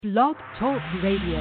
Blog Talk Radio.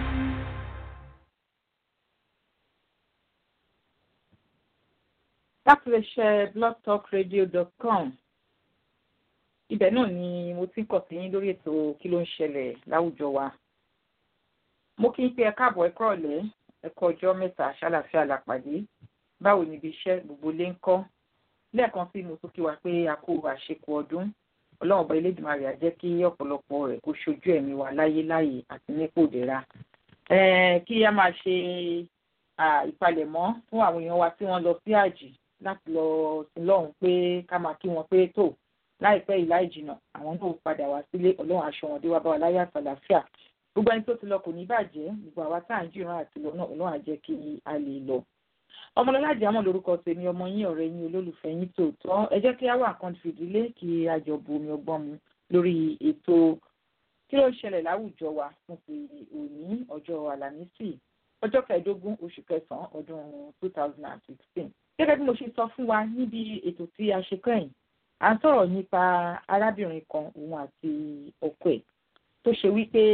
láti lè ṣe blogtalkradio.com ibẹ̀ náà ni mo ti ń kọ̀ sí yín lórí ètò kí ló ń ṣẹlẹ̀ láwùjọ wa mo kí n pé ẹ káàbọ̀ ẹ kúrọ̀lẹ́ ẹ kú ọjọ́ mẹ́ta ṣàlàfíà làpàdé báwo níbi iṣẹ́ gbogbo lé ń kọ́ lẹ́ẹ̀kan sí mo tún kí wa pé a kú àṣekù ọdún ọlọ́run ọba elédùnmarè á jẹ́ kí ọ̀pọ̀lọpọ̀ rẹ̀ kó ṣojú ẹ̀mí wa láyé láyè àti nípò ìdẹ̀ra kí a máa ṣe ìpalẹ̀mọ́ fún àwọn èèyàn wa tí wọ́n lọ sí àjì láti lọ sí lọ́hùn pé ká máa kí wọn pé tó láìpẹ́ yìí láì jìnnà àwọn náà padà wá sílé ọlọ́run aṣọ wọn dé wá bá wa láyé àtàlàfíà gbogbo ẹni tó ti lọ kò ní bàjẹ́ gbogbo àwa tá à ń jìran àti lọ náà ọlọ́run á jẹ́ kí a lè lọ. ọmọlọ́lá àjàmọ̀ lórúkọ tèmi ọmọ yín ọ̀rẹ́ yín olólùfẹ́ yín tòótọ́ ẹ jẹ́ kí á wà kan fìdílé kí a jọ bu omi ọgbọ́n mu lórí ètò kí ló ń ṣẹlẹ̀ láwùjọ wa fún ti òní ọjọ́ àlàmísì ọjọ́ kẹẹ̀ẹ́dógún oṣù kẹsàn-án ọdún two thousand and sixteen gẹ́gẹ́ bí mo ṣe sọ fún wa níbi ètò tí a ṣe kẹ́yìn à ń sọ̀rọ̀ nípa arábìnrin kan òun àti ọkọ ẹ̀ tó ṣe wípé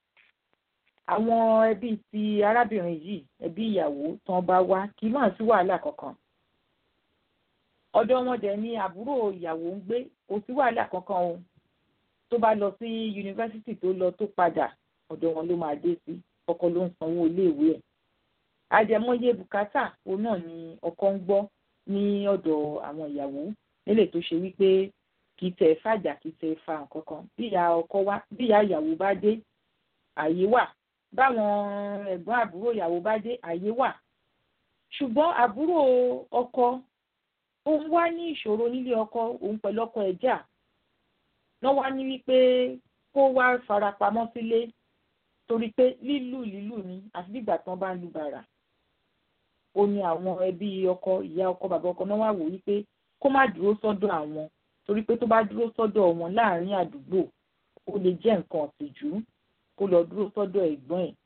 àwọn ẹbí ti arábìnrin yìí ẹbí ìyàwó tán bá wá kì í máa sí wàhálà kankan ọ̀dọ̀ wọn dẹ̀ ni àbúrò ìyàwó ń gbé kò sí wàhálà kankan o tó bá lọ sí yunifásitì tó lọ tó padà ọ̀dọ̀ wọn ló máa dé sí ọkọ ló ń sanwó iléèwé ẹ̀ àjẹmọ́yé bùkátà òun náà ni ọkọ ń gbọ́ ní ọ̀dọ̀ àwọn ìyàwó nílé tó ṣe wípé kì í tẹ̀ fàjà kì í tẹ̀ fa nǹkan kan bí ìyá ọkọ wá bí ìyá ìyàwó bá dé àyè wà báwọn ẹ̀gbọ́n àbúrò ìyàwó bá dé àyè wà ṣùgbọ́n àbúrò ọkọ òun wá ní ìṣòro nílé ọkọ òun pẹ̀lú ọkọ ẹ̀ jà náà wá ní wípé kó wá farapamọ́ sílé torí pé lílù lílù ni àfi bí ìgbà tán bá ń lu bàrà ó ní àwọn ẹbí ọkọ ìyá ọkọ bàbá ọkọ náà wà wò wípé kó má dúró sọ́dọ̀ àwọn torí pé tó bá dúró sọ́dọ̀ wọn láàrin àdúgbò ó lè jẹ́ nǹkan ọ̀tìjú kó lọ dúró sọ́dọ̀ ẹ̀gbọ́n ẹ̀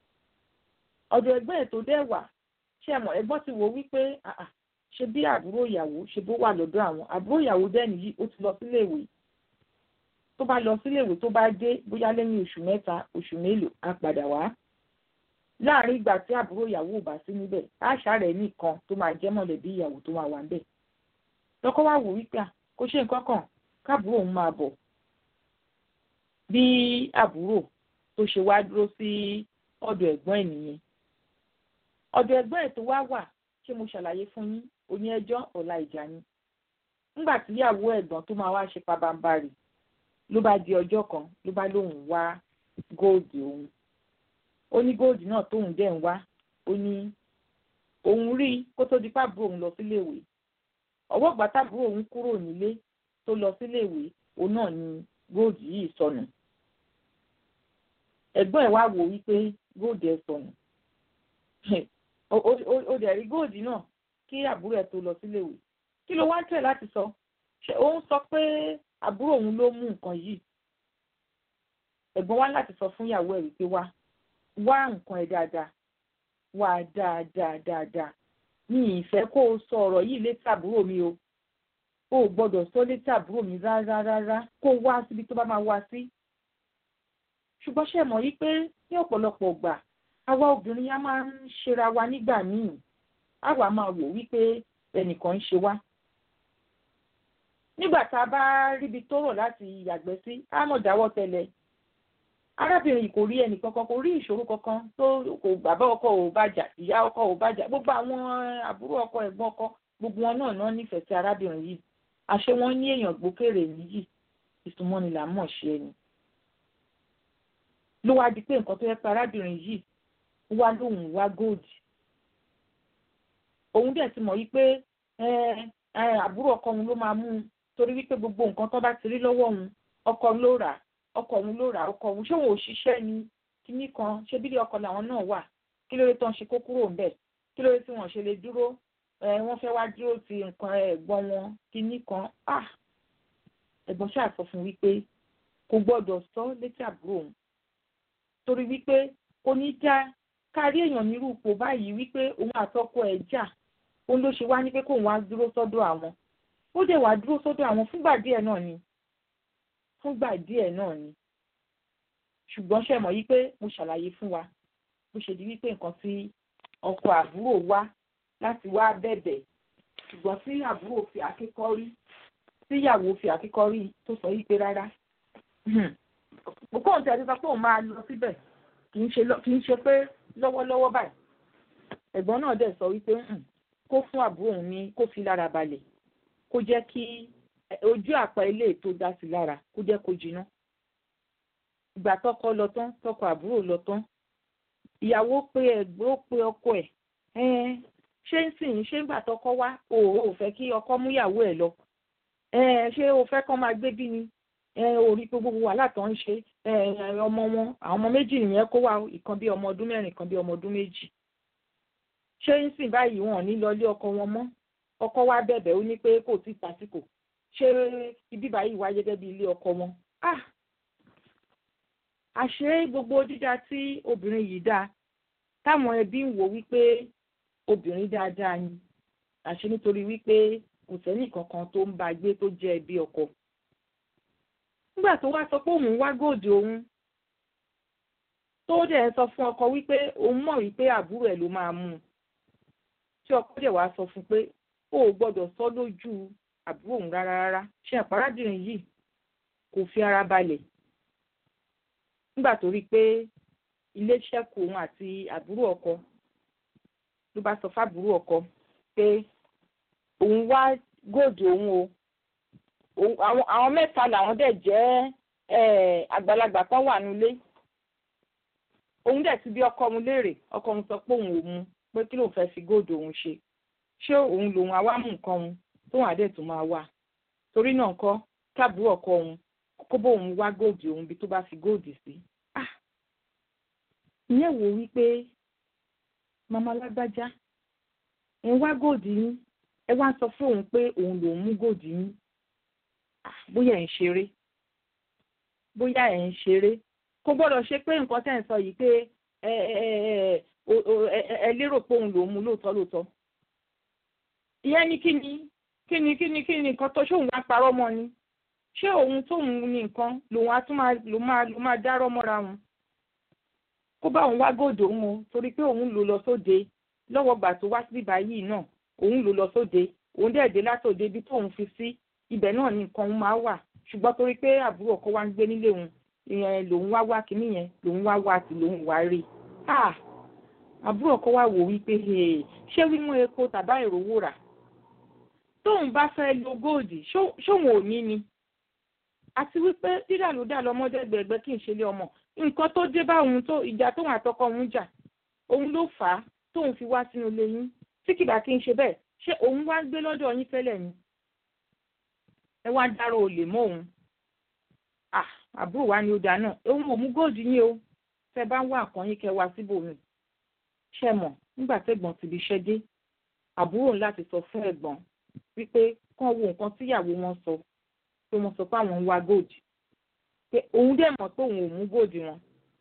ọ̀dọ̀ ẹ̀gbọ́n ẹ̀ tó dẹ̀ wà ṣé ẹ̀mọ̀ ẹ̀gbọ́n ti wò wípé ṣe bí àbúrò ìyàwó ṣe bó wà lọ́dọ̀ àwọn àbúrò ìyàwó dẹ̀ nìyí ó ti lọ síléèwé tó bá lọ síléèwé tó bá dé bóyá lẹ́yìn oṣù mẹ́ta oṣù mélòó á padà wá láàrin ìgbà tí àbúrò ìyàwó ò bá sí níbẹ̀ àṣà rẹ̀ nìkan tó máa jẹ́ mọ̀lẹ́bí ìyàwó tó máa wà ń bẹ̀ lọ́kọ́ wá wò wípé kó ṣe nǹkan kan káàbúrò òun máa bọ̀ bí àbúrò tó ṣe wá dúró sí ọ̀dọ̀ ẹ̀gbọ́n ẹ̀ nìyẹn ọ̀dọ̀ ẹ̀gbọ́n ẹ̀ tó wá wà ṣé mo ṣàlàyé fún yín oní ẹjọ́ ọ̀la ìjà ni nígbà tí ìyàwó ẹ̀gbọ́n tó máa wá ṣe pabambarì ló bá di ọjọ́ kan ló bá lóun wá góòdì òun ó ní góòdì náà tóun dẹ̀ ń wá ó ní òun rí kó tó di pàbúrò òun lọ síléèwé ọwọ́ ìgbà tábúrò òun kúrò nílé tó lọ síléèwé òun náà ni góòdì yìí sọnù ẹ̀gbọ́n ẹ̀ wá wò wípé góòdì ẹ̀ sọnù ó dẹ̀ rí góòdì náà kí àbúrò ẹ̀ tó lọ síléèwé kí ló wá ń tẹ̀ láti sọ ṣé òun sọ pé àbúrò òun ló mú nǹkan yìí ẹ̀gbọ́n wá láti sọ fún ìyàwó ẹ̀ wípé wá wá nǹkan ẹ̀ dáadáa wá dáadáa dáadáa mi ìfẹ́ kó o sọ ọ̀rọ̀ yìí létí àbúrò mi o o ò gbọ́dọ̀ sọ létí àbúrò mi rárá rárá kó o wá síbi tó bá máa wá sí. ṣùgbọ́n ṣe mọ̀ yìí pé ní ọ̀pọ̀lọpọ̀ gbà àwa obìnrin á máa ń ṣera wa nígbà míì àwa máa wò wípé ẹnìkan ń ṣe wá. nígbà tá a bá ríbi tó rọ̀ láti yàgbẹ́ sí á mọ̀ dáwọ́ tẹ́lẹ̀ arábìnrin yìí kò rí ẹnì kankan kò rí ìṣòro kankan tó kò bàbá ọkọ ò bàjà ìyá ọkọ ò bàjà gbogbo àwọn àbúrò ọkọ ẹ̀gbọ́n ọkọ gbogbo wọn náà náà nífẹ̀ẹ́ sí arábìnrin yìí àṣé wọn ní èèyàn gbókèrè níyì ìsúnmọ́ni là ń mọ̀ ṣe ẹni. ló wá di pé nǹkan tó yẹ pé arábìnrin yìí wá lóhùn wá góòdì òun dẹ̀ ti mọ̀ yí pé àbúrò ọkọ òun ló máa mú un torí wípé gbogbo nǹkan tó bá ti rí lọ́wọ́ òun ọkọ ló rà á ọkọ òun ló rà ọkọ òun ṣé òun ò ṣiṣẹ́ ni kíní kan ṣé bílẹ̀ ọkọ làwọn náà wà kí ló dé tán ṣe kó kúrò ńbẹ̀ kí ló dé tí wọ́n ṣe lè dúró wọ́n fẹ́ wá dúró ti nǹkan ẹ̀gbọ́n wọn kíní kan ah ẹ̀gbọ́n ṣáà sọ fún wípé kò gbọ́dọ̀ sọ létí àbúrò òun torí wípé kò ní já kárí èèyàn nírú ipò báyìí wípé òun àtọkọ ẹ̀ jà òun ló ṣe wá ní pé kóun wá dúró sọ́dọ̀ àwọn ó dẹ̀ wá dúró sọ́dọ̀ àwọn fúngbà díẹ̀ náà ni fúngbà díẹ̀ náà ni ṣùgbọ́n ṣe mọ̀ yìí pé mo ṣàlàyé fún wa bó ṣe di wípé nǹkan tí ọkọ àbúrò wá láti wá bẹ̀bẹ̀ ṣùgbọ́n tí àbúrò fi àkíkọ́rí tíyàwó fi àkíkọ́rí tó sọ yìí pé rárá kókó tí a ti sọ pé òun máa lọ síbẹ̀ kì í ṣe pé lọ́wọ́lọ́wọ́ báyìí ẹ̀gbọ́n náà dẹ̀ sọ wípé kó fún àbúrò òun ní kó fi lára balẹ̀ kó jẹ́ kí ojú àpá ilé tó dá sí lára kó jẹ́ kó jiná ìgbà tọkọ lọ tán tọkọ àbúrò lọ tán ìyàwó pé ẹgbẹ́ ó pe ọkọ ẹ̀ ṣé ń sìn ṣé ń gbà tọkọ wá o ò fẹ́ kí ọkọ mú ìyàwó ẹ̀ lọ ṣé o fẹ́ kọ́ máa gbé bí ni orí pé gbogbo wàhálà tó ń ṣe ọmọ wọn àwọn ọmọ méjì nìyẹn kó wá ìkan bí ọmọ ọdún mẹ́rin ìkan bí ọmọ ọdún méjì ṣé ń sìn báyìí wọn ò ní lọ ilé ọkọ wọn mọ́ ọkọ wá bẹ̀bẹ̀ ó ní pé kò tí tásìkò ṣé ibi báyìí wáyé gẹ́gẹ́ bí ilé ọkọ wọn ah àṣé gbogbo dídá tí obìnrin yìí dá táwọn ẹbí ń wò wípé obìnrin dáadáa ni àṣé nítorí wípé kò sẹ́nì kankan tó ń bá gbé tó jẹ́ ẹbí ọkọ nígbà tó wá sọ pé òun wá gòdì òun tó dẹ̀ sọ fún ọkọ wípé òun mọ̀ wípé àbúrò ẹ̀ ló máa mú un tí ọkọ dẹ̀ wá sọ fún pé ó ò gbọ́dọ̀ sọ lójú àbúrò òun rárá rárá ṣe àpárádìrín yìí kò fi ara balẹ̀ nígbà tó rí i pé ilé ṣẹ́kù òun àti àbúrò ọkọ ló bá sọ fábúrò ọkọ pé òun wá góòdù òun o àwọn mẹ́ta làwọn dẹ̀ jẹ́ àgbàlagbà kan wà nílé òun dẹ̀ ti bí ọkọ òun léèrè ọkọ òun sọ pé òun ò mu pé kí lòun fẹ́ fi góòdù òun ṣe ṣé òun lòun àwa mú nǹkan òun tóun àdẹ̀ tó máa wà torí náà kọ́ káàbúrò ọkọ òun kó bóun wá góòdù òun bí tó bá fi góòdù sí. ìyẹn wò wípé màmá lágbájá ẹ wá góòdù yín ẹ wá sọ fún òun pé òun lòun mú góòdù yín bóyá ẹ̀ ń ṣeré bóyá ẹ̀ ń ṣeré kò gbọ́dọ̀ ṣe pé nǹkan tẹ́ ń sọ yìí pé ẹ ẹ ẹ lérò pé òun lòun mú lóòótọ́ lóòótọ́ ìyẹn ní kí ni kí ni kí ni kí ni nǹkan tó ṣóun wá parọ́ mọ́ ni ṣé òun tóun ní nǹkan lòun á tún máa lò máa lò máa dárọ́ mọ́ra wọn kó bá òun wá gòdò òun o torí pé òun lò lọ sóde lọ́wọ́ gbà tó wá sí báyìí náà òun lò lọ sóde òun dẹ̀ dé látòde ibi tóun fi sí ibẹ̀ náà ni nǹkan òun máa wà ṣùgbọ́n torí pé àbúrò ọkọ wa ń gbé nílé òun ìyẹn lòun wá wá kínní yẹn lòun wá wá sí lòun wá rí ah àbúrò ọkọ wa wò wípé ṣé wímú epo tàbá ìrówó rà tóun bá fẹ́ lo góòdì ṣóun ò ní ni àti wípé dídà ló dà lọ́mọdé gbẹ̀gbẹ́ kí n ṣe lé ọmọ nǹkan tó dé bá òun tó ìjà tóun àtọkọ òun jà òun ló fà á tóun fi wá sínú ilé yín tí kìbà kí n ṣe bẹ́ẹ̀ ṣé òun wá gbé lọ́dọ̀ yín tẹ́lẹ̀ ni ẹ wá dárò olè mọ́ òun àbúrò wa ni ó dáná òun ò mú góòdù yín o tẹ bá ń wá nǹkan yín kẹ wá síbòmí ṣe mọ̀ nígbà tẹ́gbọ́n ti fi ṣẹ́ dé àbúrò láti sọ fún ẹ̀gbọ́n wípé kán wo nǹkan tíyàwó wọn sọ pé wọ́n sọ pé àwọn ń wá góòdù pé òun dẹ̀ mọ̀ pé òun ò mú góòdù wọn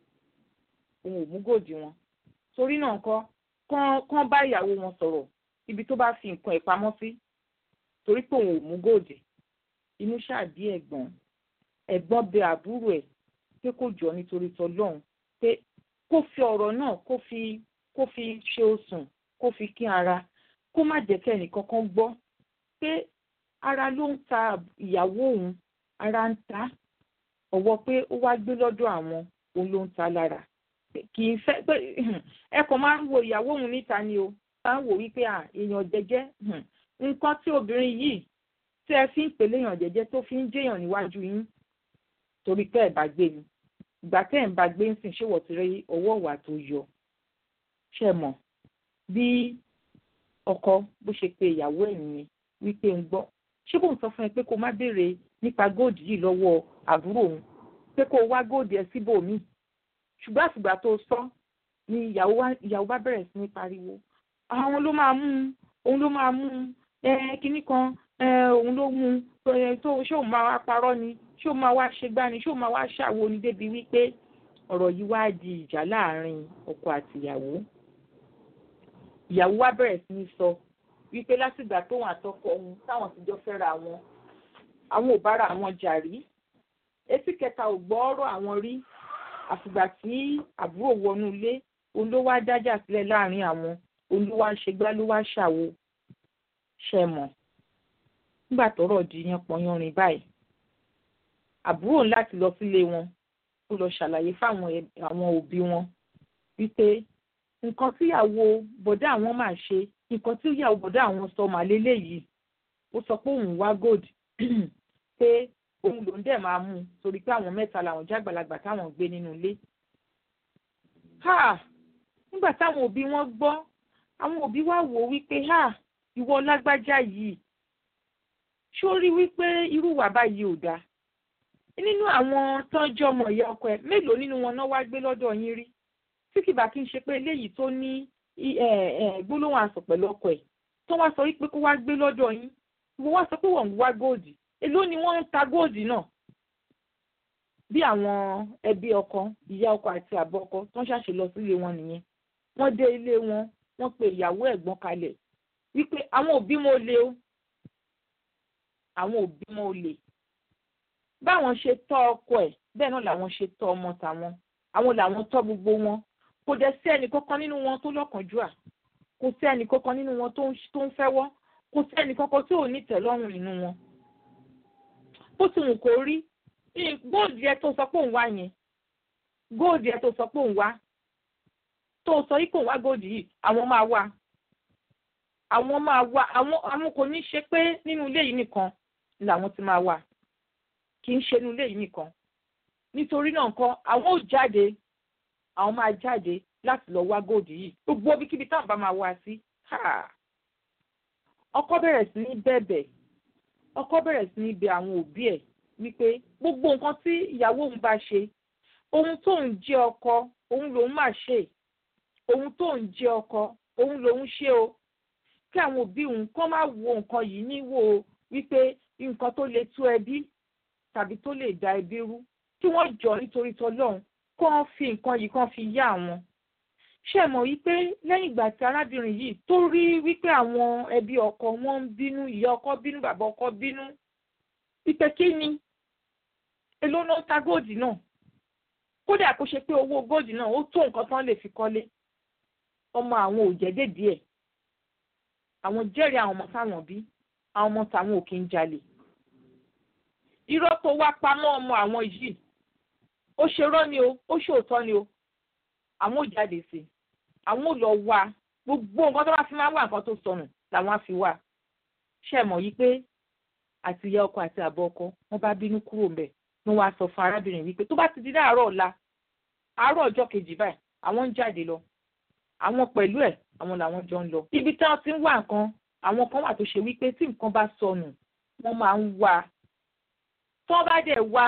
òun ò mú góòdù wọn torí náà kọ́ kán bá ìyàwó wọn sọ̀rọ̀ ibi tó bá fi nǹkan ẹ̀ pamọ́ sí torí pé òun ò mú góòdù inú ṣáàbí ẹ̀gbọ́n ẹ̀gbọ́n bẹ àbúrò ẹ̀ pé kó jọ nítorí tọlọ́run pé kó fi ọ̀rọ̀ náà kó fi kó fi ṣe osùn kó fi kín ara kó má jẹ́ kẹ́ni kankan gbọ́ pé ara ló ń ta ìyàwó òun ara ń ta ọ̀wọ́ pé ó wá gbé lọ́dọ̀ àwọn òun ló ń ta lára kì í fẹ́ pé ẹ kàn máa ń wo ìyàwó òun níta ni o máa ń wò wípé èèyàn jẹ́jẹ́ nǹkan tí obìnrin yìí tí ẹ fi ń pèlè èèyàn jẹ́jẹ́ tó fi ń jẹ́yàn níwájú yín torí pé ẹ bá gbé ni ìgbà tẹ́ ẹ̀ ń bá gbé ń sìn ṣé wọ́n ti rí ọwọ́ ìwà tó yọ ṣe mọ̀ bí ọkọ bó ṣe pe ìyàwó ẹ̀ nìyẹn wípé ń gbọ́ ṣé kò ń sọ fún ẹ pé kó má béèrè nípa góòdù yìí lọ́wọ́ àbúrò òun pé kó wá góòdù ẹ síbòmíì ṣùgbọ́n àtìgbà tó sọ ni ìyàwó bá bẹ̀rẹ̀ sí ní pariwo àwọn ló máa mú un òun ló máa mú un kinní kan òun ló mú un tó ṣé òun máa wá parọ́ ni ṣé òun máa wá ṣe gbá ni ṣé òun máa wá ṣàwo ni débi wípé ọ̀rọ̀ yìí wá di ìjà láàrin ọkọ àti ìyàwó ìyàwó wá bẹ̀rẹ̀ sí ní sọ wípé látìgbà tóun àtọkọ òun táwọn ti jọ fẹ́ra wọn àwọn ò bára àwọn jà rí etí kẹta ò gbọ́ ọ̀rọ̀ àwọn rí àfìgbà tí àbúrò wọnú ilé òun ló wá dájà sílẹ̀ láàrin àwọn òun ló wá ṣègbà ló wá ṣàwo ṣe mọ̀ nígbà tọ́rọ̀ di yẹn pọnyanrin báyìí àbúrò láti lọ sílé wọn ó lọ ṣàlàyé fáwọn àwọn òbí wọn wípé nǹkan tíyàwó bọ̀dá àwọn máa ṣe nǹkan tíyàwó bọ̀dá àwọn sọ màlélẹ́ yìí ó sọ pé òun wá gold pé òun lòún dẹ̀ máa mú un torí pé àwọn mẹ́ta làwọn jágbàlagbà táwọn gbé nínú ilé. nígbà táwọn òbí wọn gbọ́ àwọn òbí wa wò ó wípé ìwọ lágbájá yìí ṣó rí wípé irú wà báyìí ò dáa nínú àwọn tọ́jú ọmọ ìyá ọkọ ẹ̀ mélòó nínú wọn náà wá gbé lọ́dọ̀ yín rí tí kì bá kí n ṣe pé eléyìí tó ní gbólóhùn àsọ̀ pẹ̀lú ọkọ ẹ̀ tó wá sọ wípé kó wá gbé lọ́dọ̀ yín ìwọ wá sọ pé wọ́n ń wá góòdì èló ni wọ́n ń ta góòdì náà bí àwọn ẹbí ọkọ ìyá ọkọ àti àbọ̀ ọkọ tó ń ṣàṣe lọ sílé wọn nìyẹn wọ́n dé ilé wọn wọ́n pe ìyàwó ẹ̀gbọ́n kalẹ̀ wípé àwọn òbí mo lè o àwọn òbí mo lè báwọn ṣe tọ́ ọkọ ẹ̀ bẹ́ẹ̀ náà làwọn ṣe tọ́ ọmọ tàwọn àwọn làwọn tọ́ gbogbo wọn kò dẹ̀ sí ẹnì kankan nínú wọn tó lọ́kànjúà kò sí ẹnì kankan nínú wọn tó ń fẹ́wọ́ kò sí ẹnì kankan tí ò ní tẹ́lọ́rùn nínú wọn. bó ti wù kó rí góòdù yẹn tó sọ pé òun wá yẹn góòdù yẹn tó sọ pé òun wá tó sọ yìí kò wá góòdù yìí àwọn máa wá àwọn máa wá àwọn àwọn kò ní ṣe pé nínú ilé yìí nìkan làwọn ti máa wá kì í ṣe nínú ilé yìí nìkan nítorí náà nǹkan àwọn ò jáde àwọn máa jáde láti lọ wá góòdù yìí gbogbo ibikíbi táwọn bá máa wá sí ọkọ bẹ̀rẹ̀ sí ní bẹ̀bẹ̀ ọkọ bẹ̀rẹ̀ sí ní bẹ àwọn òbí ẹ̀ wípé gbogbo nǹkan tí ìyàwó òun bá ṣe ohun tó ń jẹ́ ọkọ òun lòun máa ṣe ohun tó ń jẹ́ ọkọ òun lòun ṣe o kí àwọn òbí òun kọ́ máa wo nǹkan yìí níwò wípé nǹkan tó lè tú ẹbí tàbí tó lè da ẹbí rú kí wọ́n jọ nítorí tọlọ́run kó fi nǹkan yìí kán fi yá àwọn ṣe mọ̀ wípé lẹ́yìn ìgbà tí arábìnrin yìí tó rí wípé àwọn ẹbí ọkọ wọn ń bínú ìyá ọkọ bínú bàbá ọkọ bínú wípé kí ni èló náà ta góòdì náà kódà kó ṣe pé owó góòdì náà ó tó nǹkan tán lè fi kọ́lé ọmọ àwọn ò jẹ́dẹ̀ díẹ̀ àwọn jẹ́rìí àwọn ọmọ táwọn bí àwọn ọmọ táwọn ò kí ń jalè irọ́ tó wá pamọ́ ọmọ àwọn yìí ó ṣe rọ́ ni o ó ṣòótọ́ ni o àwọn ò jáde sí i àwọn ò lọ wá gbogbo nǹkan tó bá fi máa wá nǹkan tó sọnù làwọn á fi wá ṣe mọ̀ yìí pé àti ìyá ọkọ àti àbọ̀ ọkọ wọn bá bínú kúrò ńbẹ̀ ní wọ́n á sọ fún arábìnrin wípé tó bá ti di láàárọ̀ ọ̀la àárọ̀ ọjọ́ kejì báyìí àwọn ń jáde lọ àwọn pẹ̀lú ẹ̀ àwọn làwọn jọ ń lọ ibi tí wọ́n ti ń wá nǹkan àwọn kan wà tó ṣe wípé tí nǹkan bá sọnù wọ́n máa ń wá tó bá dẹ̀ wá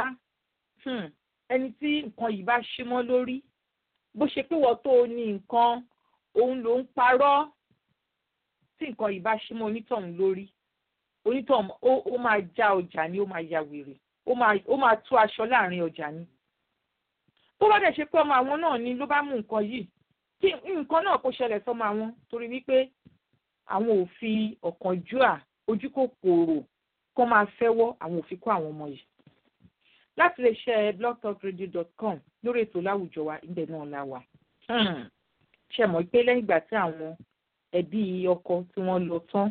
ẹni tí nǹkan yìí bá ṣí mọ́ lórí bó ṣe pé wọ́n tó ní nǹkan òun ló ń parọ́ tí nǹkan yìí bá ṣí mọ́ onítọ̀hún lórí onítọ̀hún ó máa já ọjà ni ó máa ya wèrè ó máa tú aṣọ láàrin ọjà ni tó bá dẹ̀ ṣe pé ọmọ àwọn náà ni ló bá mú nǹkan yìí kí nǹkan náà kó ṣẹlẹ̀ sọ́mọ àwọn torí wípé àwọn ò fi ọ̀kánjúà ojú kòkòrò kó máa fẹ́wọ́ àwọn ò fi kó àwọn ọmọ yìí láti lè ṣe blogtalkradio.com lórí ètò láwùjọ wa ibẹ̀ náà la wà. ṣe mọ̀ pé lẹ́yìn ìgbà tí àwọn ẹbí ọkọ tí wọ́n lọ tán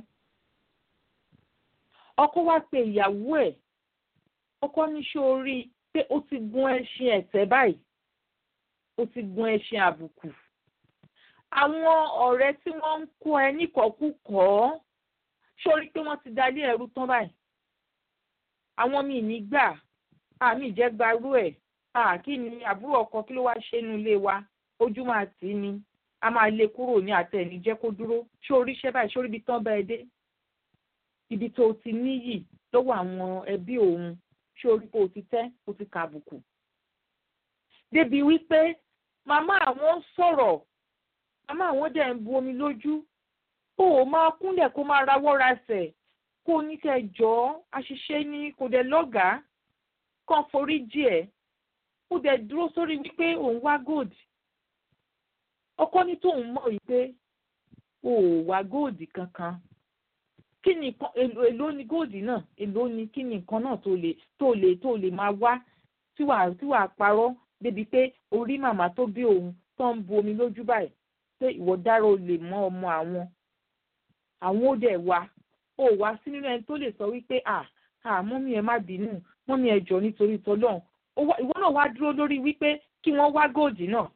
ọkọ wá pe ìyàwó ẹ̀ ọkọ ní ṣó rí pé ó ti gun ẹṣin ẹ̀tẹ́ báyìí ó ti gun ẹṣin àbùkù àwọn ọ̀rẹ́ tí wọ́n ń kó ẹ níkọ̀ọ́kùkọ̀ ṣó rí pé wọ́n ti dalé ẹrú tán báyìí àwọn míì ní gbà àmì ìjẹgbarú ẹ̀ kí ni àbúrò ọkọ kí ló wá ṣe nu ilé wa ojú máa tì í ni a máa lé kúrò ní àtẹ̀ní jẹ́ kó dúró ṣó oríṣẹ́ báyìí ṣó ríbi tán bẹ́ẹ̀ dé ibi tó ti níyì lọ́wọ́ àwọn ẹbí òun ṣé orí pé o ti tẹ́ o ti kà àbùkù. débi wípé màmá àwọn ń sọ̀rọ̀ màmá àwọn dẹ̀ ń bu omi lójú ó ò máa kúnlẹ̀ kó máa rawọ́ rasẹ̀ kó ní kẹ́ jọ́ àṣìṣe ní kò dẹ̀ lọ́gàá kàn forí jì ẹ́ ó dẹ̀ dúró sórí wípé òun wá gold ọkọ ní tóun mọ̀ wípé o ò wá gold kankan kí ni èló ni góòdì náà èló ni kí ni nǹkan náà tó lè tó lè tó lè máa wá tí wàá tí wàá parọ́ débi pé orí màmá tó bí òun tó ń bu omi lójú báyìí pé ìwọ dára o lè mọ ọmọ àwọn àwọn ó dẹ̀ wá ó wá sí nínú ẹni tó lè sọ wípé à à mọ́mí ẹ má bínú mọ́mí ẹ jọ nítorí tọ́lọ́run ìwọ náà wá dúró lórí wípé kí wọ́n wá góòdì náà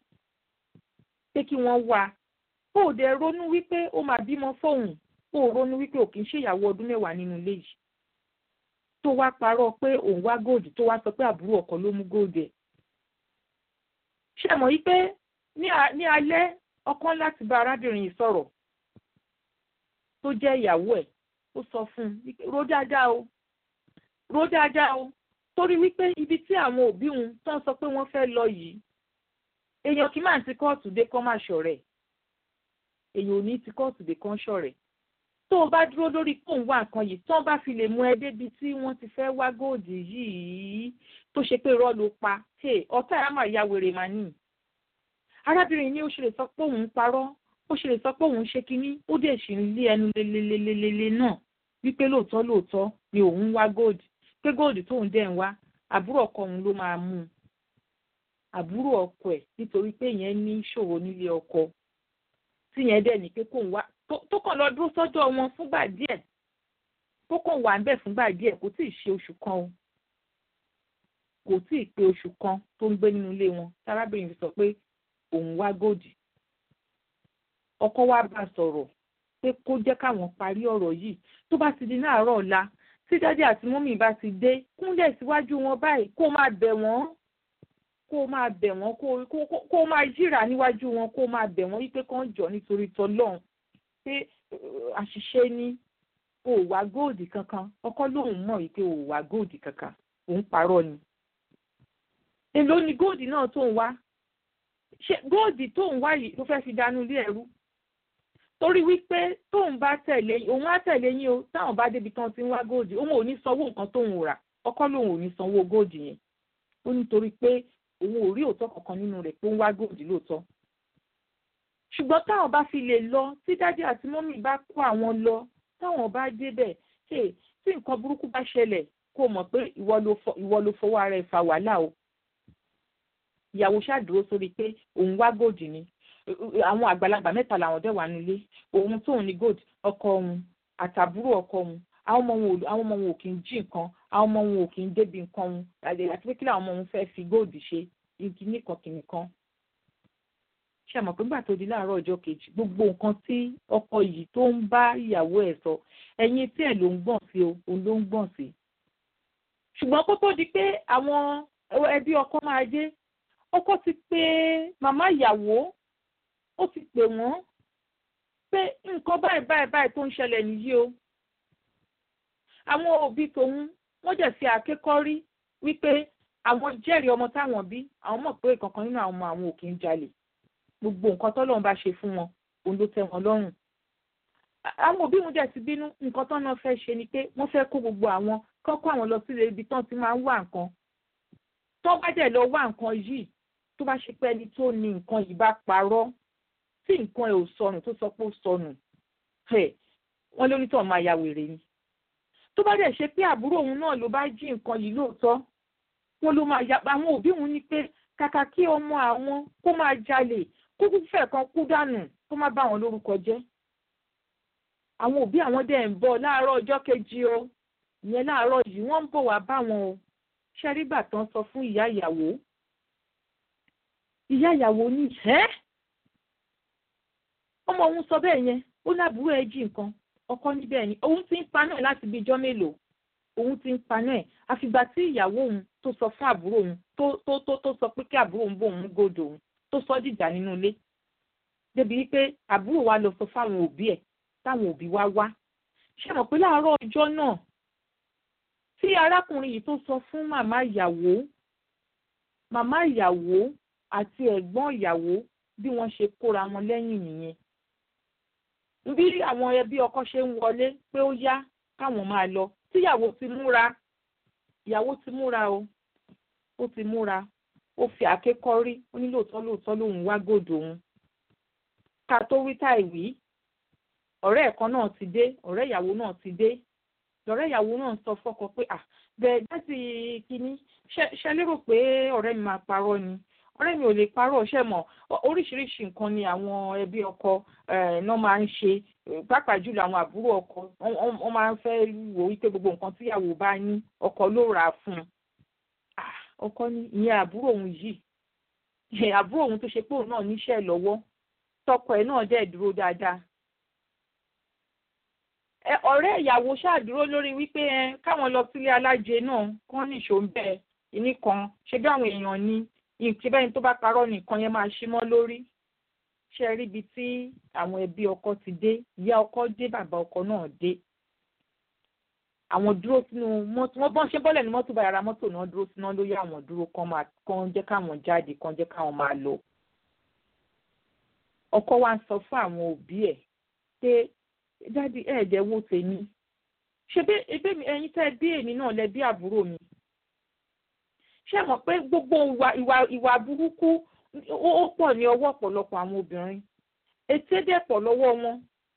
pé kí wọ́n wá ó dẹ̀ ronú wípé ó máa bímọ fóun ó ronú wípé ò kì í ṣèyàwó ọdún mẹ́wàá nínú ilé yìí tó wá parọ́ pé òun wá góòdì tó wá sọ pé àbúrò ọkọ ló mú góòdì ẹ̀ ṣe mọ̀ yí pé ní alẹ́ ọkọ láti bá arábìnrin yìí sọ̀rọ̀ tó jẹ́ ìyàwó ẹ̀ ó sọ fún un ro dáadáa o ro dáadáa o torí wípé ibi tí àwọn òbí òun tó ń sọ pé wọ́n fẹ́ lọ yìí èèyàn kì í máa ti kóòtù dé kọ́ máa ṣọ̀rẹ́ èèyàn ò ní ti kóòtù dé kọ́ ṣọ̀rẹ́ tó o bá dúró lórí kóun wá nǹkan yìí tó bá fi lè mú ẹ débi tí wọ́n ti fẹ́ wá góòdì yìí tó ṣe pé irọ́ ló pa ọ̀tá ẹ̀ á máa ya wèrè màá nì. arábìnrin ní ó ṣe lè sọ pé òun parọ́ ó ṣe lè sọ pé òun ṣe kínní ó dẹ̀ ṣì ń lé ẹnu lelelelele náà wípé lóòótọ́ lóòótọ́ ni òun wá góòdì pé góòdì tóun dẹ̀ ń wá àbúrò ọkọ òun ló máa mú un àbúrò ọkọ ẹ̀ nítorí pé ìyẹn ní ìṣòro nílé ọkọ tíyẹn dẹ̀ ní pé kóun wá tó kàn lọ dúró sọ́dọ̀ wọn fúngbà díẹ̀ tó kàn wà ń bẹ̀ fúngbà díẹ̀ kò tí ì ṣe oṣù kan o kò tí ì pé oṣù kan tó ń gbé nínú ilé wọn tárábìnrin fi sọ pé òun wá gòdì ọkọ wa bá sọ̀rọ̀ pé kó jẹ́ káwọn parí ọ̀rọ̀ yìí tó bá ti di láàárọ̀ ọ̀la tí dádì àti mọ́mì bá ti dé kúnlẹ̀ síwájú wọn báyìí kó máa bẹ̀ wọ́n kó máa bẹ̀ wọ́n kó máa yíra níwájú wọn kó máa bẹ̀ wọ́n wípé kán jọ nítorí tọlọ́run pé àṣìṣe ni o ò wá góòdì kankan ọkọ lòun mọ̀ wípé o ò wá góòdì kankan òun parọ́ ni. èló ni góòdì náà tó ń wá ṣe góòdì tó ń wá yìí ló fẹ́ fi dánú ilé ẹ̀rú torí wípé tóun bá tẹ̀lé òun á tẹ̀lé yín o táwọn bá débi tán ti ń wá góòdì òun ò ní sanwó nǹkan tóun rà ọkọ lòun ò ní sanwó góòdì yẹn ó nítorí pé òun ò rí òótọ́ kankan nínú rẹ̀ pé ó ń wá góòdì lóòótọ́ ṣùgbọ́n táwọn bá fi lè lọ tí dádì àti mọ́mì bá kó àwọn lọ táwọn bá débẹ̀ ṣe tí nǹkan burúkú bá ṣẹlẹ̀ kó mọ̀ pé ìwọ ló fọwọ́ ara ẹ̀ fa wàhálà o ìyàwó ṣàdúró sórí pé òun wá gòdì ni àwọn àgbàlagbà mẹ́ta làwọn dẹ̀ wà nílé òun tóun ní gòdì ọkọ òun àtàbúrò ọkọ òun àwọn ọmọ wọn ò kì í jí nǹkan àwọn ọmọ wọn ò kì í débi nǹkan òun àti pé kí làwọn ọmọ òun fẹ́ fi gòdì ṣe igi nìkan kìnìkan ṣe mọ̀ pé nígbà tó di láàárọ̀ ọjọ́ kejì gbogbo nǹkan tí ọkọ yìí tó ń bá ìyàwó ẹ̀ sọ ẹ̀yìn tí ẹ̀ ló ń gbọ̀n sí o òun ló ń gbọ̀n sí. ṣùgbọ́n kó tó di pé àwọn ẹbí ọkọ máa dé ọkọ ti pè màmá ìyàwó ó ti pè wọ́n pé nǹkan báyìí báyìí báyìí tó ń ṣẹlẹ̀ nìyí o. àwọn òbí tòun wọ́n jẹ̀ fi àkékọ́rí wípé àwọn jẹ́rìí ọmọ táwọn bí àwọn mọ̀ pé ìkankan nínú àwọn ọmọ àwọn ò kì í jalè gbogbo nǹkan tọ́lọ́run bá ṣe fún wọn òun ló tẹ́ wọn lọ́rùn. àwọn òbí wọn dẹ̀ ti bínú nǹkan tán náà fẹ́ ṣe ni pé wọ́n fẹ́ kó gbogbo àwọn kán kó àwọn lọ sílé ibi tán ti máa ń wá nǹkan. tó bá dẹ̀ lọ wá nǹkan yìí tó bá ṣe pé ẹni tó ní nǹkan yìí bá parọ́ tí nǹkan ẹ̀ ò sọnù tó sọ pé ó sọnù wọ́n lórí tó máa ya wèrè ni. tó bá dẹ̀ ṣe pé àbúrò òun náà ló bá jí nǹkan yìí lóòótọ́ wọ́n ló máa ya àwọn òbí òun ní pé kàkà kí ọmọ àwọn kó máa jalè kúkú fẹ́ kan kú dànù kó má bá wọn lórúkọ jẹ́. àwọn òbí àwọn dẹ̀ ń bọ̀ láàárọ̀ ọjọ́ kejì o ìyẹn láàárọ̀ yìí wọ́n ń bọ̀ wá bá wọn o ṣẹ́rígbà tán sọ fún ìyá ìyàwó. ìyá ìyàwó ní ẹ́ ọmọ òun sọ bẹ́ẹ̀ yẹn ó lábúrò ẹ jí nǹkan ọkọ níbẹ̀ ni òun ti ń paná ẹ̀ láti bí ijọ́ mélòó òun ti ń paná ẹ̀ àfìgbà tí ìyàwó òun tó sọ fún àbúrò òun tó tó tó tó sọ pé kí àbúrò òun bóun gòdò òun tó sọ dìjà nínú ilé débi wípé àbúrò wa lọ sọ fáwọn òbí ẹ̀ táwọn òbí wa wá ṣé mọ̀ pé láàárọ̀ ọjọ́ náà tí arákùnrin yìí tó sọ fún màmá ìyàwó màmá ìyàwó àti ẹ̀gbọ́n ìyàwó bí wọ́n ṣe kóra wọn lẹ́yìn nìyẹn bí àwọn ẹbí ọkọ ṣe ń wọlé pé ó yá káwọn máa lọ tíyàwó ti múra ìyàwó ti múra o ó ti múra ó fi àáké kọ́rí ó ní lóòótọ́ lóòótọ́ lòun wá gòdò òun ká tó wí táì wí ọ̀rẹ́ ẹ̀kan náà ti dé ọ̀rẹ́ ìyàwó náà ti dé lọ́rẹ́ ìyàwó náà sọ fọ́kọ pé à bẹ́ẹ̀ dáàtì kínní ṣe lérò pé ọ̀rẹ́ mi máa parọ́ ni ọ̀rẹ́ mi ò lè parọ́ ṣẹ́ mọ̀ oríṣiríṣi nǹkan ni àwọn ẹbí ọkọ náà máa ń ṣe pàápàá jùlọ àwọn àbúrò ọkọ wọ́n máa ń fẹ́ wò wípé gbogbo nǹkan tíyàwó bá ní ọkọ ló rà á fún un ọkọ ní ìyẹn àbúrò òun yìí àbúrò òun tó ṣe pé òun náà níṣẹ́ lọ́wọ́ tọkọ ẹ̀ náà dẹ̀ dúró dáadáa ọ̀rẹ́ ìyàwó ṣáàdúró lórí wípé káwọn lọ sílé alájẹ náà kán nìṣó ń bẹ̀ ìní kan ṣe bí àwọn èèyàn ní ìṣe bẹ́ẹ̀ ni tó bá parọ́ nìkan yẹn máa ṣí mọ́ lórí ṣe rí ibi tí àwọn ẹbí ọkọ ti dé ìyá ọkọ dé bàbá ọkọ náà dé àwọn dúró sínú mọ́tò wọ́n bọ́n ṣe bọ́lẹ̀ ní mọ́tò bá yàrá mọ́tò náà dúró sínú lórí àwọn dúró kan máa kan jẹ́ káwọn jáde kan jẹ́ káwọn máa lọ. ọkọ wa ń sọ fún àwọn òbí ẹ̀ pé dáàdi ẹ̀ẹ́dẹ̀ wo tèmi ṣe bí ebe mi ẹ̀yin tẹ́ bí èmi náà lẹ bí àbúrò mi. ṣé mọ̀ pé gbogbo ìwà ìwà ìwà burúkú ó pọ̀ ní ọwọ́ ọ̀pọ̀lọpọ̀ àwọn obìnrin ètè dẹ̀ pọ̀ lọ́wọ́ wọn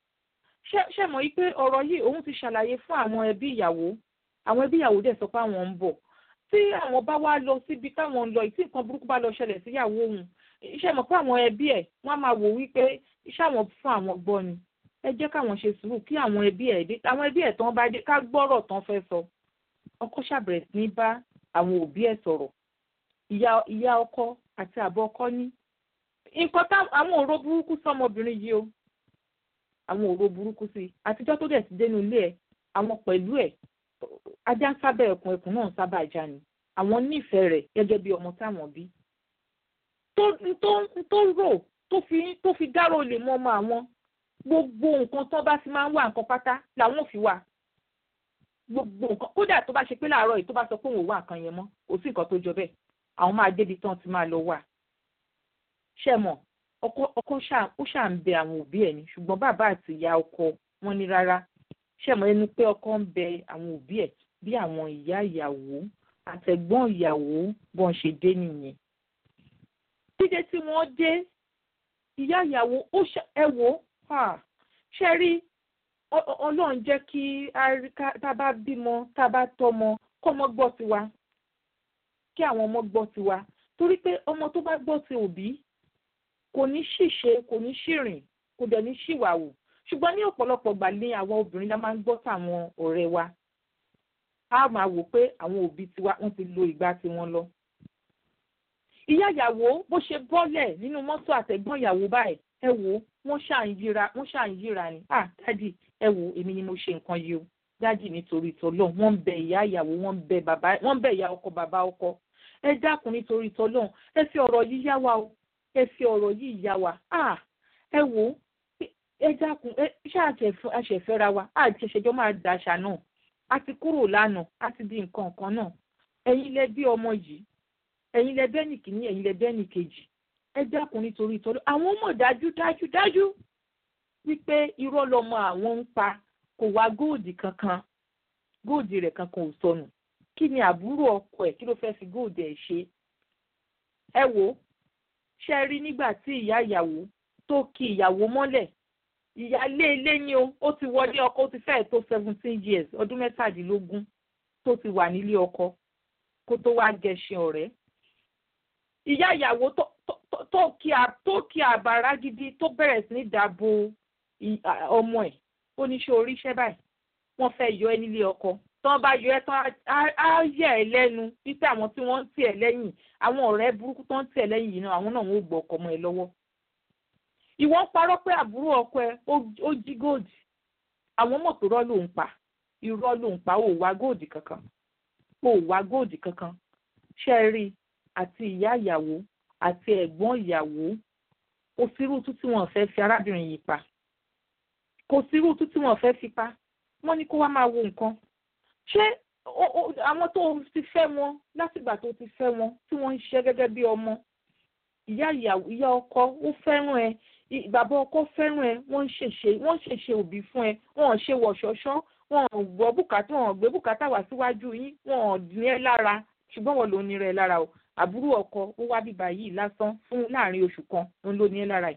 ṣe mọ̀ pé ọ̀rọ̀ yìí òun ti ṣàlàyé fún àwọn ẹbí ìyàwó àwọn ẹbí ìyàwó dẹ̀ sọ pé àwọn ń bọ̀ tí àwọn bá wá lọ síbi táwọn ń lọ tí nǹkan burúkú bá lọ ṣẹlẹ̀ síyàwó òun ṣe mọ̀ pé àwọn ẹbí ẹ̀ wọ́n á máa wò wípé iṣẹ́ àwọn fún àwọn gbọ́ ni ẹ jẹ́ káwọn ṣe sùúrù kí àwọn ẹbí ẹ̀ dé àwọn ẹbí ẹ̀ tán bá dé ká gbọ́rọ̀ tán fẹ́ sọ ọkọ ṣàbẹ̀rẹ̀ sí ní bá àwọn òbí ẹ̀ sọ̀rọ̀ ìyá ọkọ àti àbọ̀ ọkọ ní nǹkan tá àwọn òró burúkú sọmọbìnrin yìí o àwọn òró burúkú sí i àtijọ́ tó dẹ̀ ti dénú ilé ẹ̀ àwọn pẹ̀lú ẹ̀ ajá ń sábà ẹkùn ẹkùn náà ń sábà já ni àwọn nífẹ̀ẹ́ rẹ̀ gẹ́gẹ́ bí ọmọ táwọn bí. tó tó tó rò tó fi tó fi dárò lè mọ ọmọ àwọn gbogbo nǹkan tó bá ti máa ń wà nǹkan pátá làwọn ò fi wà gbogbo nǹkan kódà tó bá ṣe pé láàárọ̀ yìí tó bá sọ pé òun ò wá nǹkan yẹn mọ́ kò sí nǹkan tó jọ bẹ́ẹ̀ àwọn máa débi tán ti máa lọ wà. ṣé mọ̀ ọkọ ọkọ ó ṣáà ń bẹ àwọn òbí ẹ̀ ni ṣùgbọ́n bàbá àti ìyá ọkọ wọn ní rárá ṣẹ̀mọ́ ẹnu pé ọkọ ń bẹ àwọn òbí ẹ̀ bí àwọn ìyá ìyàwó àtẹ̀gbọ́n ìyàwó bọ́n ṣe dé nìyẹn. dídé tí wọ́n dé ìyá ìyàwó ó ẹ wò ó ṣe rí ọlọ́run jẹ́ kí tá a bá bímọ tá a bá tọ́mọ kọ́mọ gbọ́ tiwa kí àwọn ọmọ gbọ́ tiwa torí pé ọmọ tó bá gbọ́ ti òbí kò ní ṣìṣe kò ní ṣìrìn kò dẹ̀ ní ṣìwàwù ṣùgbọ́n ní ọ̀pọ̀lọpọ̀ gbà ní àwọn obìnrin la máa ń gbọ́ sáwọn ọ̀rẹ́ wa a máa wò pé àwọn òbí tiwa wọ́n ti lo ìgbà tiwọn lọ. ìyá ìyàwó bó ṣe bọ́lẹ̀ nínú mọ́tò àtẹ̀gbọ́n ìyàwó báyìí ẹ wò wọ́n ṣà ń yíra wọ́n ṣà ń yíra ni ah dádì ẹ wò èmi ni mo ṣe nǹkan yìí o dádì nítorí tọ́lọ́ wọ́n ń bẹ ìyá ìyàwó wọ́n ń bẹ bàbá wọ́n ń bẹ ìyá ọkọ bàbá ọkọ ẹ dákun nítorí tọ́lọ́ ẹ fi ọ̀rọ̀ yìí yá wa o ẹ fi ọ̀rọ̀ yìí yá wa ah ẹ wò ẹ dákun ẹ ṣáà àṣẹfẹ́ra wa àti ṣẹṣẹjọ́ máa dàṣà náà a ti kúrò lánàá a ti di nǹkan kan náà ẹ̀yin lẹ bí ọmọ yìí ẹ̀yin lẹ bẹ́ẹ̀ nìkíní ẹ̀yin lẹ bẹ́ẹ̀ nìkejì ẹ dákun nítorí ìtọ́jú àwọn mọ̀ dájú dájú dájú wípé irọ́ lọmọ àwọn ń pa kò wá góòdì kankan góòdì rẹ̀ kankan ò sọnù kí ni àbúrò ọkọ ẹ̀ kí ló fẹ́ fi góòdì ẹ̀ ṣe ẹ wò ṣe rí nígbà tí ìyá ìyàwó tó ki ìyàwó mọ́lẹ̀ ìyáálé ilé ni o ó ti wọlé ọkọ ó ti fẹ́ẹ̀ tó seventeen years ọdún mẹ́tàdínlógún tó ti wà nílé ọkọ kó tó wá gẹṣin ọ̀rẹ́ ìyá ìyàwó tó kí àbàrá gidi tó bẹ̀rẹ̀ sí ní dàbò ọmọ ẹ̀ ó ní ṣe oríṣẹ́ báyìí wọ́n fẹ́ yọ ẹ́ nílé ọkọ tán bá yọ ẹ́ tán á yẹ ẹ́ lẹ́nu wípé àwọn tí wọ́n ń tì ẹ́ lẹ́yìn àwọn ọ̀rẹ́ burúkú tó ń tì ẹ́ lẹ́yìn yìí náà àwọn náà wọ́n gbọ́ ọkọ mọ́ ẹ lọ́wọ́ ìwọ ń parọ́ pé àbúrò ọkọ ẹ ó jí góòdì àwọn mọ̀ pé irọ́ ló ń pa irọ́ ló ń pa ó wá góòdì kankan ó wá góòdì kankan ṣe rí àti ìyá ìyàwó àti ẹ̀gbọ́n ìyàwó kò sírú tú tí wọ́n fẹ́ fi arábìnrin yìí pa kò sírú tú tí wọ́n fẹ́ fi pa wọ́n ní kó wá máa wo nǹkan ṣé àwọn tó ti fẹ́ wọn látìgbà tó ti fẹ́ wọn tí wọ́n ń ṣiṣẹ́ gẹ́gẹ́ bí ọmọ ìyá ìyàwó ìyá ọkọ ó fẹ́ràn ẹ bàbá ọkọ fẹ́ràn ẹ wọ́n ń ṣèṣe wọ́n ń ṣèṣe òbí fún ẹ wọ́n ò ṣe wọ̀ṣọ́ṣọ́ wọ́n ò gbọ́ bùkátà wọ́n ò gbé bùkátà wá síwájú yín wọ́n ò ní ẹ lára ṣùgbọ́n wọ́n ló ní rẹ lára o àbúrò ọkọ ó wá bíbá yìí lásán fún láàrin oṣù kan òun ló ní ẹ lára yìí.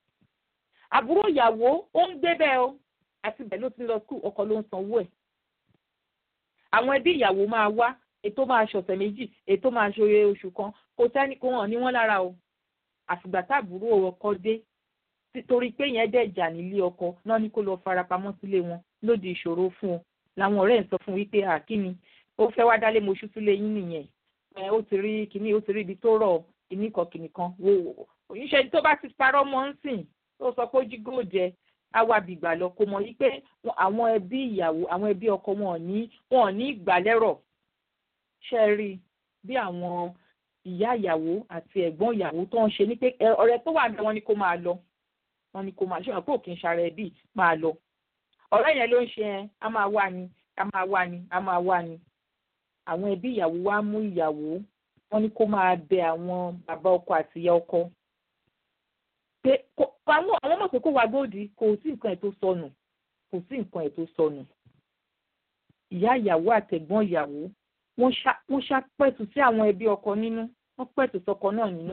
àbúrò ìyàwó ó ń gbé bẹ́ẹ̀ o àti bẹ́ẹ̀ ló ti lọ skul ọkọ ló ń sanwó ẹ̀. àwọn ẹbí ìyàwó máa wá ètò máa ṣọ̀sẹ̀ méjì ètò máa ṣe oṣù kan kò sẹ́ni kó hàn ní wọ́n lára o àfìgbà táàbúrò ọkọ dé torí pé yẹn dẹ̀ jà nílé ọkọ náà ní kó lọ farapamọ́ sílé wọn lóde ìṣòro fún un làwọn ọ̀rẹ́ ẹ̀ sọ fún wípé àkíní ó fẹ́ wá dálé moṣú sílé yín nìyẹn ẹ ó ti rí kíní ó ti rí ibi tó rọ̀ kíní kan kíní kan wò wò òyìnṣẹ́ tó bá ti parọ́ mọ́ ń sìn tó sọ pé ó jí góòjẹ awàbìgbà lọ kó mọ̀ yí pé àwọn ẹbí ìyàwó àwọn ẹbí ọkọ wọn ò ní wọn ò ní ìgbàlẹ́rọ̀ ṣe rí bí àwọn ìyá ìyàwó àti ẹ̀gbọ́n ìyàwó tó ń ṣe ní pé ọ̀rẹ́ tó wà ní wọn ni kó máa lọ wọn ni kó máa ṣe wọn pé òkè ń ṣara ẹbí máa lọ ọ̀rẹ́ yẹn ló ń ṣe ẹ a máa wá ni a máa wá ni a máa wá ni àwọn ẹbí ìyàwó wa mú ìyàwó wọn ni kó máa bẹ àwọn bàbá ọkọ àti ìyá ọkọ pé àwọn àwọn mọ̀ pé kó wá gbòdì kò sí nǹkan ẹ̀ tó sọnù kò sí nǹkan ẹ̀ tó sọnù ìyá ìyàwó àtẹ̀gbọ́n ìyàwó wọ́n ṣá pẹ̀tù sí àwọn ẹbí ọkọ nínú wọ́n pẹ̀tù sọkọ náà nínú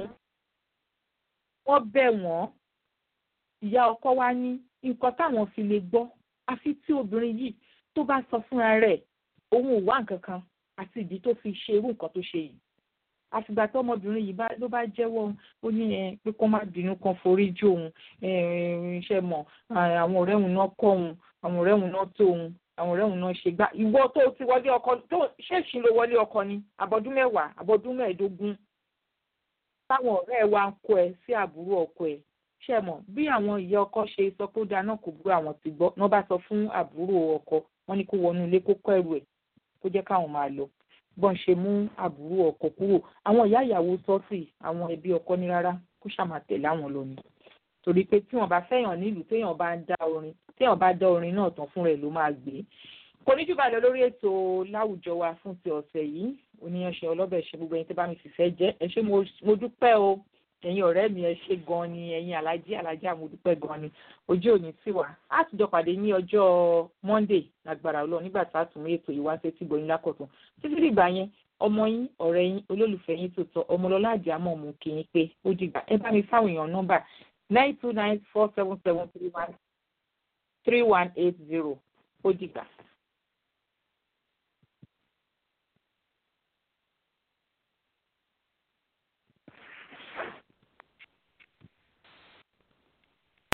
wọ́n bẹ̀ wọ́n ìyá ọkọ wa ní nǹkan táwọn fi lè gbọ́ àfi tí obìnrin yìí tó bá sọ fúnra rẹ̀ òun ò wá nǹkan kan àti ìdí tó fi ṣe irú nǹkan tó ṣe yìí àfìgbà tó ọmọbìnrin yìí ló bá jẹ́wọ́ ó ní ẹ pé kó má bínú kan forí jì òun ṣe mọ̀ àwọn ọ̀rẹ́ òun náà kọ́ òun àwọn ọ̀rẹ́ òun náà tó òun àwọn ọ̀rẹ́ òun náà ṣe gbá ìwọ tó ti wọlé ọkọ tó ṣèṣin ló wọlé ọkọ ni àbọ̀dún mẹ́wàá àbọ̀dún mẹ́ẹ̀ẹ́dógún táwọn ọ̀rẹ́ wa ń kó ẹ sí àbúrò ọkọ ẹ ṣe mọ̀ bí àwọn ìyá ọkọ ṣe sọ pé ó dáná kò búrò àwọn ti gbọ́ náà bá sọ fún àbúrò ọkọ wọn ní kó wọnú ilé kó kọ́ ẹrù ẹ̀ kó jẹ́ káwọn máa lọ bọ́n ṣe mú àbúrò ọkọ kúrò àwọn ìyá ìyàwó sọ́ọ̀sì àwọn ẹbí ọkọ ní rárá kó ṣàmà tẹ̀lé àwọn lọ ni torí pé tí wọ́n bá fẹ́yàn nílùú téèyàn bá ń dá orin téèyàn bá dá orin náà tán fúnra ẹ̀ ló máa gbé kò ní jù bá lọ lórí ètò láwùjọ wa fún ti ọ̀sẹ̀ yìí oníyanṣẹ́ ọlọ́bẹ̀ ṣe gbogbo ẹni tó bá mi fìfẹ́ jẹ́ ẹ ṣé mo dúpẹ́ o ẹ̀yin ọ̀rẹ́ mi ẹ ṣé gan ni ẹ̀yin alájí alájí mo dúpẹ́ gan ni ojú òní sì wà á ti jọ pàdé ní ọjọ́ monday lágbára ọlọ́run nígbà tá a tún mú ètò ìwáṣẹ́ tí gbòyìn lákọ̀tún títí dìgbà yẹn ọmọ yín ọ̀rẹ́ yín olólùfẹ́ yín tó tọ́ ọmọlọ́lá àdìámọ̀ mú kí yín pé ó dìgbà ẹ bá mi fáwọn èèyàn nọ́mbà nine two nine four seven seven three one three one eight zero ó dìgbà.